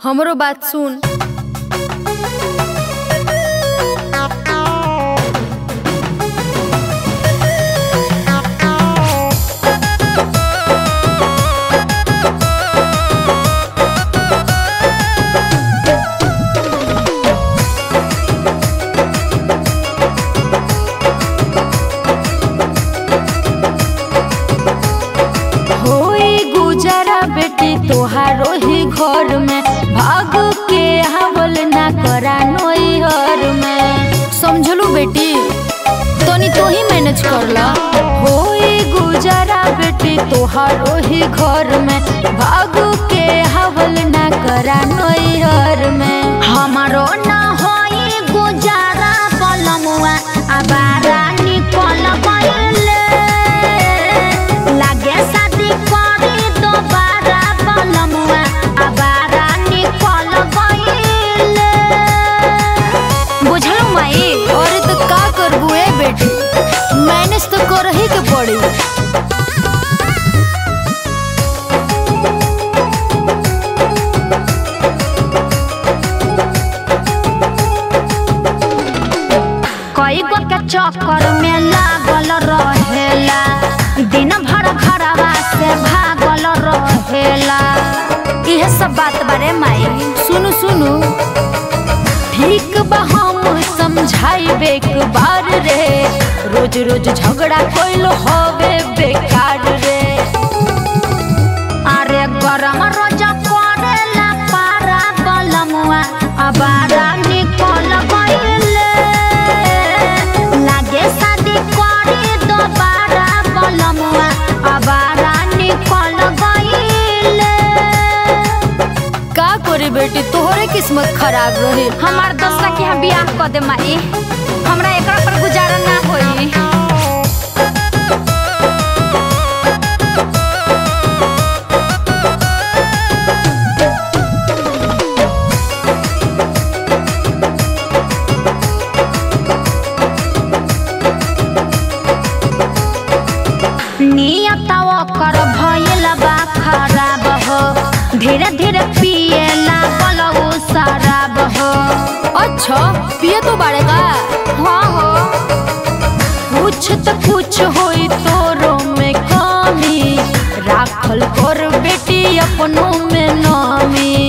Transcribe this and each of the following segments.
हमरो बात सुन होई गुजारा बेटी तोहारो ही घर में भाग के हावल ना करा नोई हर में समझलू बेटी तनी तो ही मैनेज कर ला होई गुजारा बेटी तोहारो ही घर में भाग के हावल ना करा नोई हर में हमारो ना होई गुजारा बलमुआ अबारा निकल गइले लागे शादी करी दोबारा बलमुआ अबारा निकल गइले बुझलू माई अरे तो का करबू ए बेटी मैनेज तो कर ही के पड़ी कई गो के चक्कर में लागल रहेला दिन भर घरवा से भागल रहेला इहे सब बात बारे माई सुनु सुनु ठीक बा हम समझाइबे एक बार रे रोज रोज झगड़ा कोइलो होवे बेकार रे अरे गरम रोज करेला पारा बलमुआ अबारा निकल गइले लागे शादी करी दोबारा बलमुआ अबारा निकल गइले का करे बेटी तोहरे किस्मत खराब रहे हमार दोस्त के यहाँ बियाह कर दे माई हमरा एकरा पर गुजारा ना होई नियत ओकर भइल बा खराब हो धीरे धीरे पिए लागल उ शराब हो अच्छा पिए तो बारे का हाँ हो कुछ तो कुछ होई तोरो में कमी राखल कर बेटी अपनों में नामी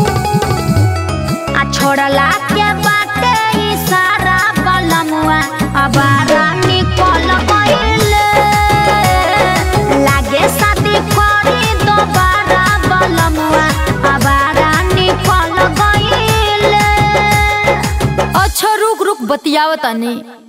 आ छोड़ला के बाटे ई सारा बलमुआ अबारा निकल गइले लागे शादी करी दोबारा बलमुआ अबारा निकल गइले अच्छा रुक रुक बतियावतानी